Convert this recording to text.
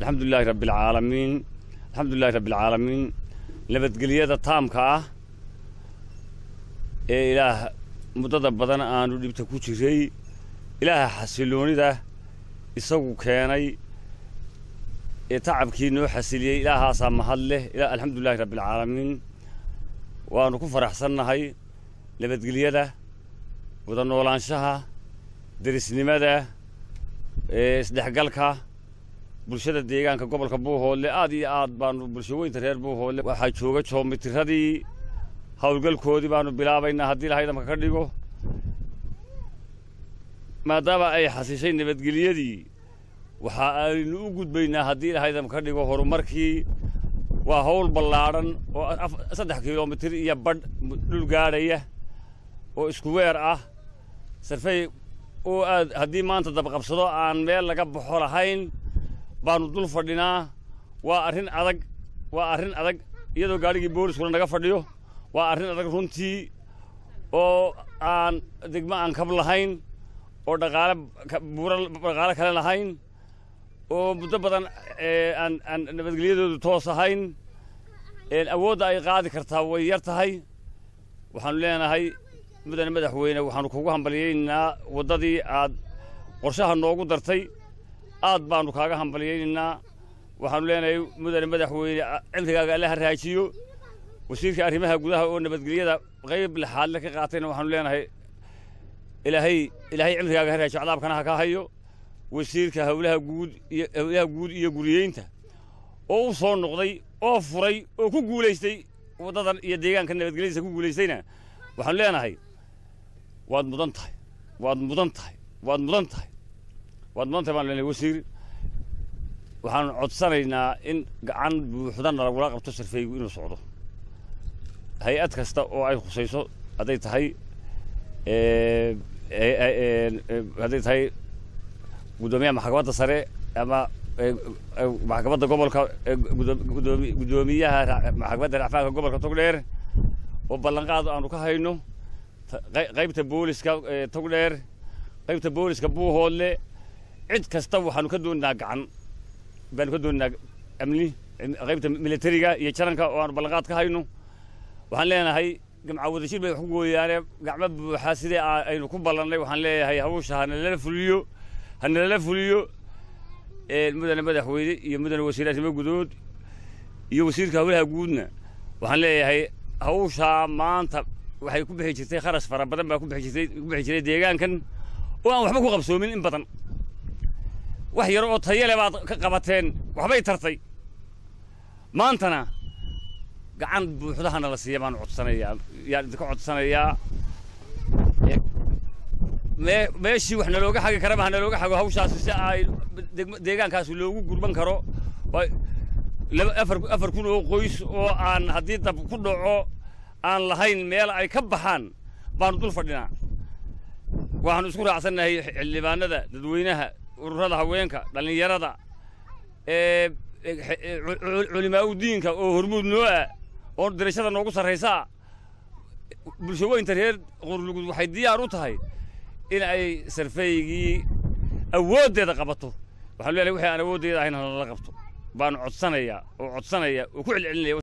alxamdulilaahi rabbialcaalamiin alxamdulilahi rabbialcaalamiin nabadgelyada taamka ah ee ilaah muddada badan aanu dhibta ku jiray ilaaha xasiloonida isagu keenay ee tacabkii noo xasiliyey ilaahaasaa mahad leh alxamdulilahi rabbialcaalamiin waannu ku faraxsannahay nabadgelyada wada noolaanshaha derisnimada isdhexgalka bulshada deegaanka gobolka buuhoodle aad iyo aad baanu bulshaweynta reer buuhoodle waxaa jooga joomitiradii howlgalkoodii baanu bilaabaynaa haddii ilaha idamka ka dhigo maadaama ay xasishay nabadgelyadii waxa aynu u gudbaynaa haddii ilaha idamka ka dhigo horumarkii waa hawl ballaadhan oo saddex kilomitir iyo badh dhul gaadhaya oo isku weer ah sarfey oo aad haddii maanta dabqabsado aan meel laga baxo lahayn baanu dul fadhinaa waa arrin adag waa arrin adag iyadoo gaadhigii booliskuna naga fadhiyo waa arrin adag runtii oo aan degmo aan kab lahayn oo dhaqaale buura dhaqaale kale lahayn oo muddo badan aan aan nabadgelyadoodu toos ahayn awoodda ay qaadi kartaa way yar tahay waxaanu leenahay mudane madaxweyne waxaanu kugu hambalyaynaynaa waddadii aad qorshaha noogu dartay aad baanu kaaga hambalyaynaynaa waxaanu leenahay mudane madaxweyne cimrigaaga alla ha raajiyo wasiirka arrimaha gudaha oo nabadgelyada qayb lexaadle ka qaatayna waxaanu leenahay ilaahay ilaahay cimrigaaga ha raajiyo cadaabkana ha ka hayo wasiirka howlaha guud iyo howlaha guud iyo guriyeynta oo u soo noqday oo furay oo ku guulaystay waddadan iyo deegaanka nabadgelyadiisa ku guulaystayna waxaanu leenahay waad mudan tahay waad mudan tahay waad mudan tahay waad mudan tahay baanu leenahay wasiir waxaanu codsanaynaa in gacan buuxdana lagula qabto sarfeygu inuu socdo hay-ad kasta oo ay khusayso hadday tahay hadday tahay guddoomiyaha maxkamadda sare ama maxkamadda gobolka guddoomiyaha maxkamadda racfaanka gobolka togdheer oo ballanqaad aanu ka hayno qaybta booliska togdheer qaybta booliska buuhoodle cid kasta waxaanu ka dooninaa gacan baanu ka dooninaa amni qaybta militariga iyo jaranka oo aanu ballanqaad ka hayno waxaan leenahay gamca wadashir bay wax ku gooyaane gacmo buuxa sidii aynu ku ballannay waxaan leeyahay hawsha hanalala fuliyo hanalala fuliyo mudane madaxweyne iyo mudane wasiir arrimo gudood iyo wasiirka howlaha guudna waxaan leeyahay hawshaa maanta waxay ku bixi jirtay kharash fara badan baa ku bixi jirtay ku bixi jiray deegaankan oo aan waxba ku qabsoomin in badan wax yar oo tayale baad ka qabateen waxbay tartay maantana gacan buuxdahana la siiya baan codsanayaa yaan idinka codsanayaa mee meeshii wax nalooga xagi karaba ha nalooga xago hawshaasi si ay deegaankaasi loogu gurban karo afar afar kun oo qoys oo aan haddii dab ku dhaco aan lahayn meel ay ka baxaan baanu dul fadhinaa waxaanu isku raacsannahay xildhibaanada dadweynaha ururada haweenka dhallinyarada culimaa u diinka oo hormuud noo ah oo dirashada noogu sarraysaa bulshaweynta reer qurlugud waxay diyaar u tahay in ay sarfeygii awooddeeda qabato waxaanu leeyahay wixii aan awooddeeda ahayn hanala qabto baanu codsanayaa oo codsanaya oo ku celcelinaya